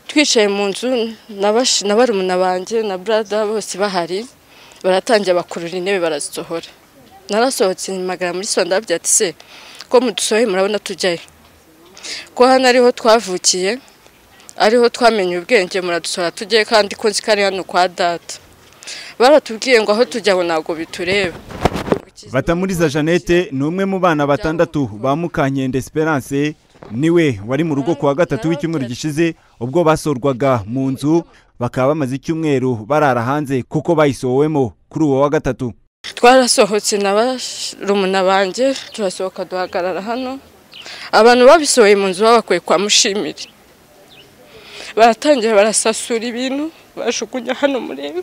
twicaye mu nzu na barumuna banjye na burada bose bahari baratangira bakurura intebe barazisohora narasohotse mpamagara muri sondabye ati se ko mudusohoye murabona tujyayo ko hano ariho twavukiye ariho twamenye ubwenge muradusohora tujye kandi ko nzi ko ari hano kwa data baratubwiye ngo aho tujya aho ntabwo bitureba batamuriza jeannette ni umwe mu bana batandatu ba mukankende esperance niwe wari mu rugo kuwa gatatu w'icyumweru gishize ubwo basorwaga mu nzu bakaba bamaze icyumweru barara hanze kuko bayisowemo kuri uwo wa gatatu twarasohotse na barumuna banjye turasohoka duhagarara hano abantu babisohoye mu nzu babakuye kwa mushimire baratangira barasasura ibintu bajugunya hano murebe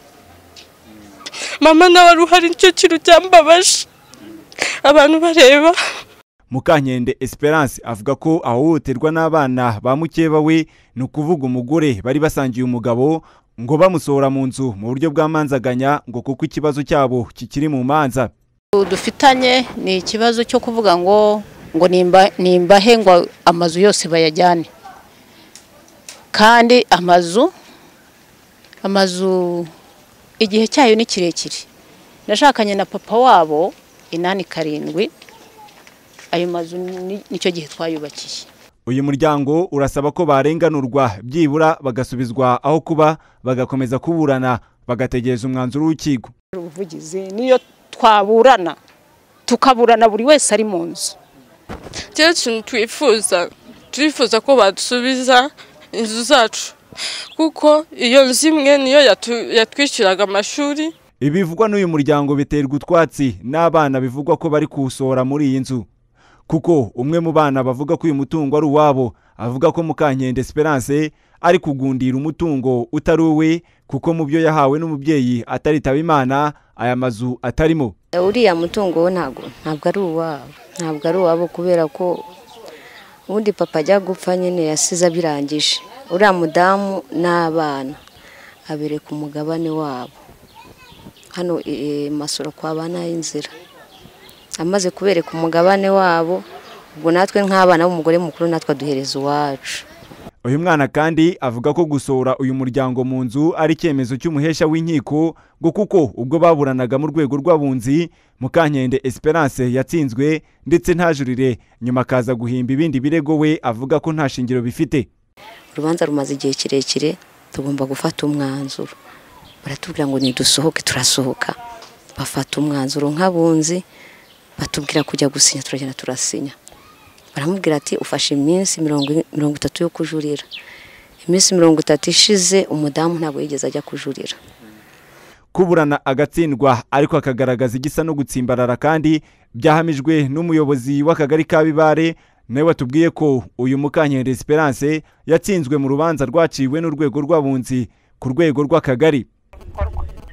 mama nawe wari uhari nicyo kintu cyambabaje abantu bareba mukankende esperance avuga ko ahohoterwa n'abana ba mukeba we ni ukuvuga umugore bari basangiye umugabo ngo bamusohora mu nzu mu buryo bw'amanzaganya ngo kuko ikibazo cyabo kikiri mu manza dufitanye ni ikibazo cyo kuvuga ngo ngo nimbahe ngo amazu yose bayajyane kandi amazu amazu igihe cyayo ni kirekire nashakanye na papa wabo inani karindwi ayo mazu nicyo gihe twayubakiye uyu muryango urasaba ko barenganurwa byibura bagasubizwa aho kuba bagakomeza kuburana bagategereza umwanzuro w'urukiko ubuvugizi niyo twaburana tukaburana buri wese ari mu nzu cyane kintu twifuza turifuza ko badusubiza inzu zacu kuko iyo nzu imwe niyo yatwishyuraga amashuri ibivugwa n'uyu muryango biterwa utwatsi n'abana bivugwa ko bari kuwusohora muri iyi nzu kuko umwe mu bana bavuga ko uyu mutungo ari uwabo avuga ko mukankende esperance ari kugundira umutungo utari uwe kuko mu byo yahawe n'umubyeyi ataritaba imana aya mazu atarimo uriya mutungo we ntabwo ntabwo ari uwabo ntabwo ari uwabo kubera ko ubundi papa ajya gupfa nyine yasize abirangije uriya mudamu n'abana abereka umugabane wabo hano masoro kwa bana y'inzira amaze kubereka umugabane wabo ubwo natwe nk'abana b'umugore mukuru natwe aduhereza iwacu uyu mwana kandi avuga ko gusohora uyu muryango mu nzu ari icyemezo cy'umuhesha w'inkiko ngo kuko ubwo baburanaga mu rwego rw'abunzi mukankende esperance yatsinzwe ndetse ntajurire nyuma akaza guhimba ibindi birego we avuga ko nta shingiro bifite urubanza rumaze igihe kirekire tugomba gufata umwanzuro baratubwira ngo nidusohoke turasohoka bafata umwanzuro nk'abunzi batubwira kujya gusinya turagenda turasinya baramubwira ati ufashe iminsi mirongo itatu yo kujurira iminsi mirongo itatu ishize umudamu ntabwo yigeze ajya kujurira kuburana agatsindwa ariko akagaragaza igisa no gutsimbarara kandi byahamijwe n'umuyobozi w'akagari ka bibare nawe watubwiye ko uyu mukankende esperance yatsinzwe mu rubanza rwaciwe n'urwego rw'abunzi ku rwego rw'akagari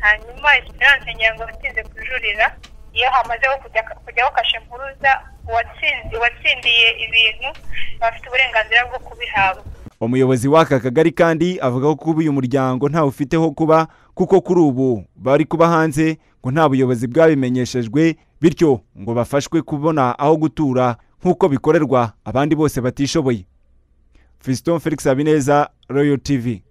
hanyuma esperance ngira ngo watsinze kujurira iyo hamazeho kujyaho kashe mpuruza uwatsindiye ibintu bafite uburenganzira bwo kubihabwa umuyobozi w'aka kagari kandi avuga ko kuba uyu muryango ntawe ufiteho kuba kuko kuri ubu bari kuba hanze ngo nta buyobozi bwabimenyeshejwe bityo ngo bafashwe kubona aho gutura nk'uko bikorerwa abandi bose batishoboye Fiston Felix Habineza Royal TV